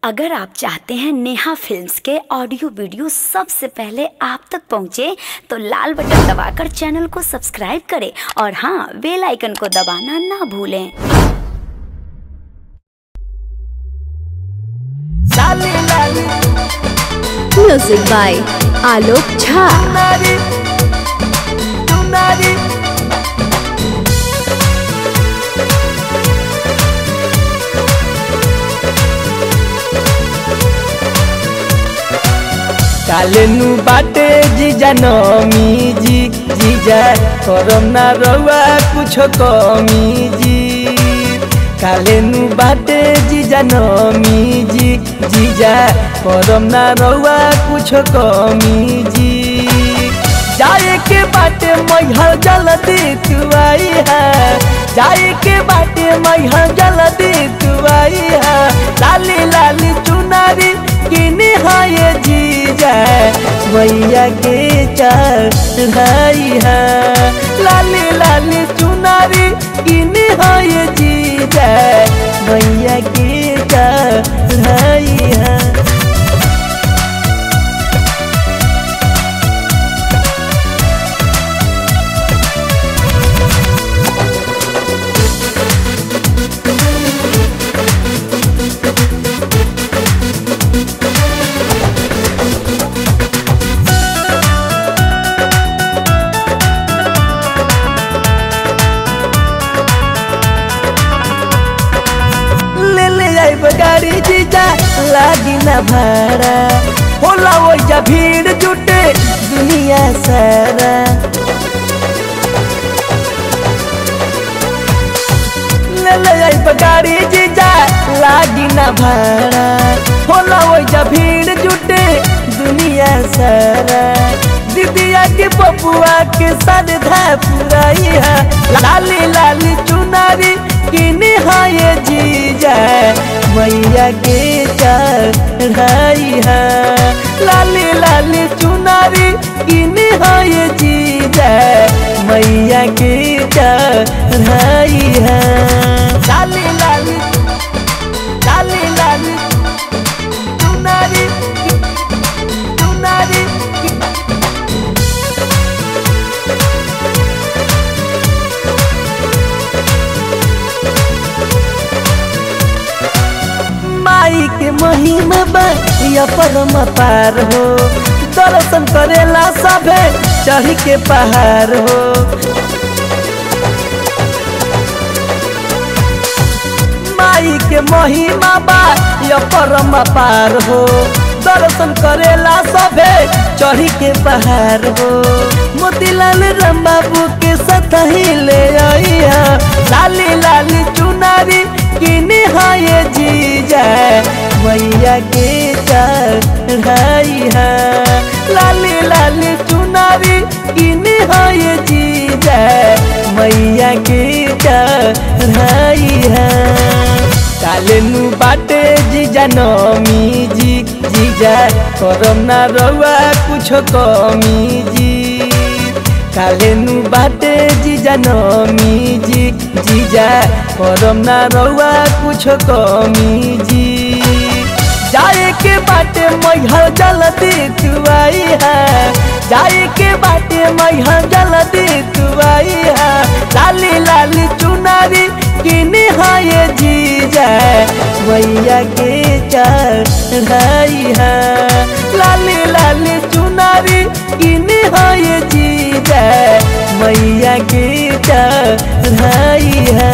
अगर आप चाहते हैं नेहा फिल्म्स के ऑडियो वीडियो सबसे पहले आप तक पहुंचे तो लाल बटन दबाकर चैनल को सब्सक्राइब करें और हाँ बेल आइकन को दबाना ना भूलें लाली लाली म्यूजिक बाय आलोक झा नारी तू नारी कालेनु बाटे जीजा नमी जी जीजा करम ना रउआ कुछ कमी जी कालेनु बाटे जीजा नमी जी जीजा करम ना रउआ कुछ कमी जी जाए के बाटे मैहर जल्दी तू आई है जाए के बाटे मैहर जल्दी तू आई है लाली लाली चुनारी किनी है ये जीजा मैया के चढ़ाई है लाली लाली चुनारी किनी है ये जीजा मैया के चढ़ाई है ले ले जाइब गाड़ी जीजा लागी ना भाड़ा होला ओइजा भीड़ जुटे दुनिया सारा ले ले जाइब गाड़ी जीजा लागी ना भाड़ा होला ओइजा भीड़ जुटे दुनिया सारा दीदिया के बबुआ के श्रद्धा पुराई है लाली लाली चुनारी किनी है ये जीजा मैया के चढ़ाई है लाली लाली चुनारी किनी है ये जीजा मैया के चढ़ाई है लाली लाली लाली लाली चुनारी चुनारी माई के महिमा बा या परम पार हो दर्शन करेला सभे चढ़ के पहाड़ हो माई के महिमा बा या परम पार हो दर्शन करेला सभे चढ़ी के पहाड़ हो मोतीलाल राम बाबू के साथ ही ले आई लाली लाली चुनारी किनी है ये जीजा मैया के चढ़ाई है लाली लाली चुनारी किनी है ये जीजा मैया के चढ़ाई है कालेनु बाटे जीजा नमी जी जीजा करम ना रउआ कुछ कमी जी कालेनु बाटे जीजा नमी जी जीजा करम ना रउआ कुछ कमी जी जाए के बाटे मैहर जल्दी तू आई है जाए के बाटे मैहर जल्दी तू आई है लाली लाली चुनारी किनी है ये जीजा मैया के चढ़ाई है लाली लाली चुनारी किनी है ये जीजा मैया के चढ़ाई है